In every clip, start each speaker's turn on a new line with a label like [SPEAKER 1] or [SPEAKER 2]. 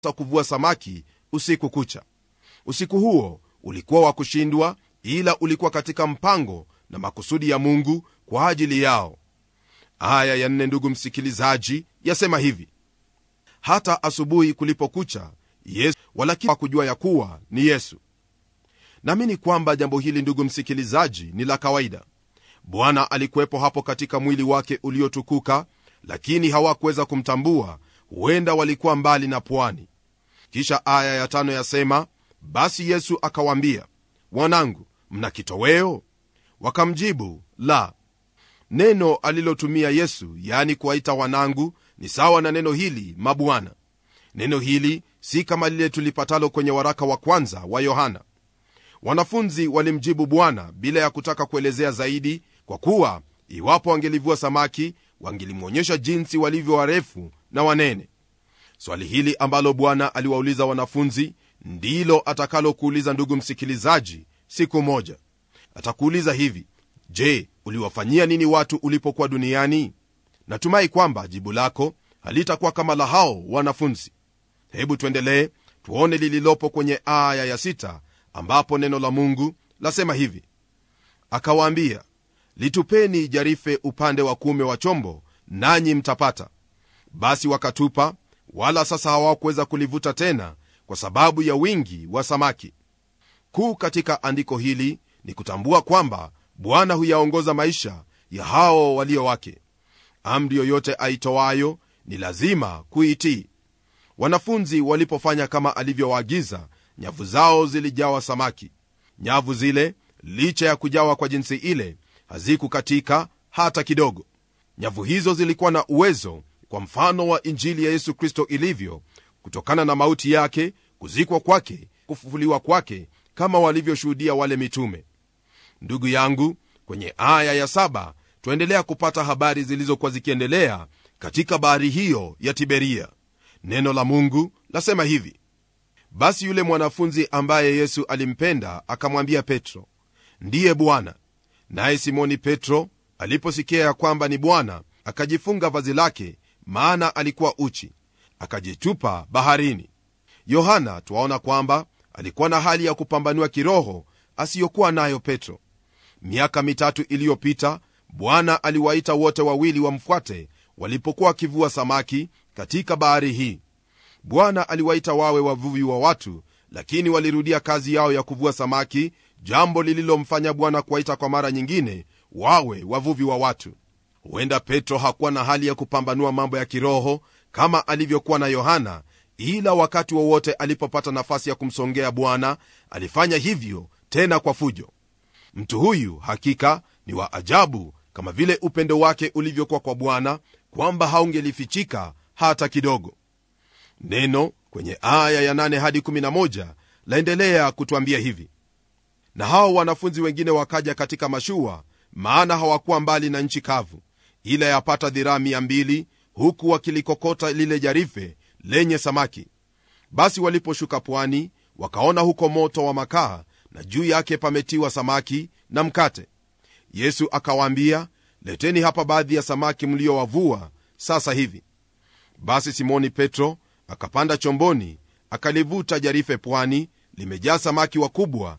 [SPEAKER 1] kuvua samaki usiku kucha usiku huo ulikuwa wa kushindwa ila ulikuwa katika mpango na makusudi ya mungu kwa ajili yao aya ya nne ndugu msikilizaji yasema hivi hata asubuhi kulipokucha yesu walakini kujua ya kuwa ni yesu naamini kwamba jambo hili ndugu msikilizaji ni la kawaida bwana alikuwepo hapo katika mwili wake uliotukuka lakini hawakuweza kumtambua huenda walikuwa mbali na pwani kisha aya ya tano yasema basi yesu akawaambia wanangu mna kitoweo wakamjibu la neno alilotumia yesu yaani kuwaita wanangu ni sawa na neno hili mabwana neno hili si kama lile tulipatalo kwenye waraka wa kwanza wa yohana wanafunzi walimjibu bwana bila ya kutaka kuelezea zaidi kwa kuwa iwapo wangelivua samaki wangelimwonyesha jinsi walivyo warefu na wanene swali hili ambalo bwana aliwauliza wanafunzi ndilo atakalokuuliza ndugu msikilizaji siku moja atakuuliza hivi je uliwafanyia nini watu ulipokuwa duniani natumai kwamba jibu lako halitakuwa kama la hao wanafunzi hebu tuendelee tuone lililopo kwenye aya ya sita ambapo neno la mungu lasema hivi akawaambia litupeni jarife upande wa kuume wa chombo nanyi mtapata basi wakatupa wala sasa hawakuweza kulivuta tena kwa sababu ya wingi wa samaki kuu katika andiko hili ni kutambua kwamba bwana huyaongoza maisha ya hao walio wake amri yoyote aitoayo ni lazima kuitii wanafunzi walipofanya kama alivyowaagiza nyavu zao zilijawa samaki nyavu zile licha ya kujawa kwa jinsi ile hazikukatika hata kidogo nyavu hizo zilikuwa na uwezo kwa mfano wa injili ya yesu kristo ilivyo kutokana na mauti yake kuzikwa kwake kufufuliwa kwake kama walivyoshuhudia wale mitume ndugu yangu kwenye aya ya saba twaendelea kupata habari zilizokuwa zikiendelea katika bahari hiyo ya tiberia neno la mungu lasema hivi basi yule mwanafunzi ambaye yesu alimpenda akamwambia petro ndiye bwana naye simoni petro aliposikia ya kwamba ni bwana akajifunga vazi lake maana alikuwa uchi akajitupa baharini yohana twaona kwamba alikuwa na hali ya kupambanua kiroho asiyokuwa nayo petro miaka mitatu iliyopita bwana aliwaita wote wawili wamfuate walipokuwa wakivua samaki katika bahari hii bwana aliwaita wawe wavuvi wa watu lakini walirudia kazi yao ya kuvua samaki jambo lililomfanya bwana kuwaita kwa mara nyingine wawe wavuvi wa watu huenda petro hakuwa na hali ya kupambanua mambo ya kiroho kama alivyokuwa na yohana ila wakati wowote wa alipopata nafasi ya kumsongea bwana alifanya hivyo tena kwa fujo mtu huyu hakika ni wa ajabu kama vile upendo wake ulivyokuwa kwa bwana kwamba haungelifichika hata kidogo neno kwenye aya ya 8 hadi 11 laendelea kutwambia hivi na hao wanafunzi wengine wakaja katika mashua maana hawakuwa mbali na nchi kavu ila yapata dhiraa 200 huku wakilikokota lile jarife lenye samaki basi waliposhuka pwani wakaona huko moto wa makaa na juu yake pametiwa samaki na mkate yesu akawaambia leteni hapa baadhi ya samaki mliowavua sasa hivi basi simoni petro akapanda chomboni akalivuta jarife pwani limejaa samaki wakubwa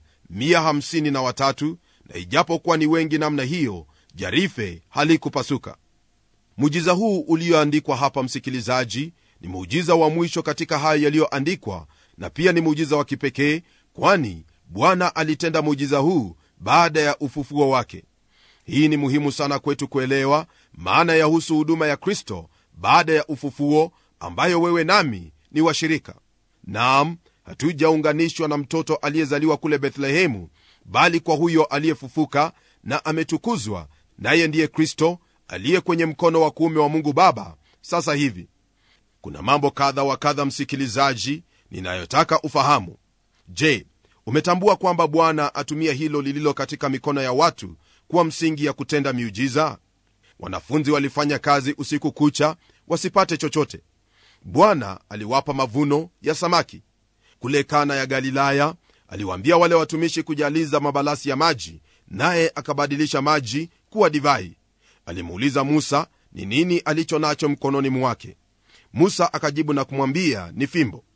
[SPEAKER 1] 153 na ijapokuwa ni wengi namna hiyo jarife halikupasuka muujiza huu ulioandikwa hapa msikilizaji ni muujiza wa mwisho katika hayo yaliyoandikwa na pia ni muujiza wa kipekee kwani bwana alitenda muujiza huu baada ya ufufuo wake hii ni muhimu sana kwetu kuelewa maana yahusu huduma ya kristo baada ya ufufuo ambayo wewe nami ni washirika nam hatujaunganishwa na mtoto aliyezaliwa kule bethlehemu bali kwa huyo aliyefufuka na ametukuzwa naye ndiye kristo aliye kwenye mkono wa kuume wa mungu baba sasa hivi kuna mambo kadha wa kadha msikilizaji ninayotaka ufahamu je umetambua kwamba bwana atumia hilo lililo katika mikono ya watu kuwa msingi ya kutenda miujiza wanafunzi walifanya kazi usiku kucha wasipate chochote bwana aliwapa mavuno ya samaki kule kana ya galilaya aliwaambia wale watumishi kujaliza mabalasi ya maji naye akabadilisha maji kuwa divai alimuuliza musa ni nini alicho nacho mkononi mwake musa akajibu na kumwambia ni fimbo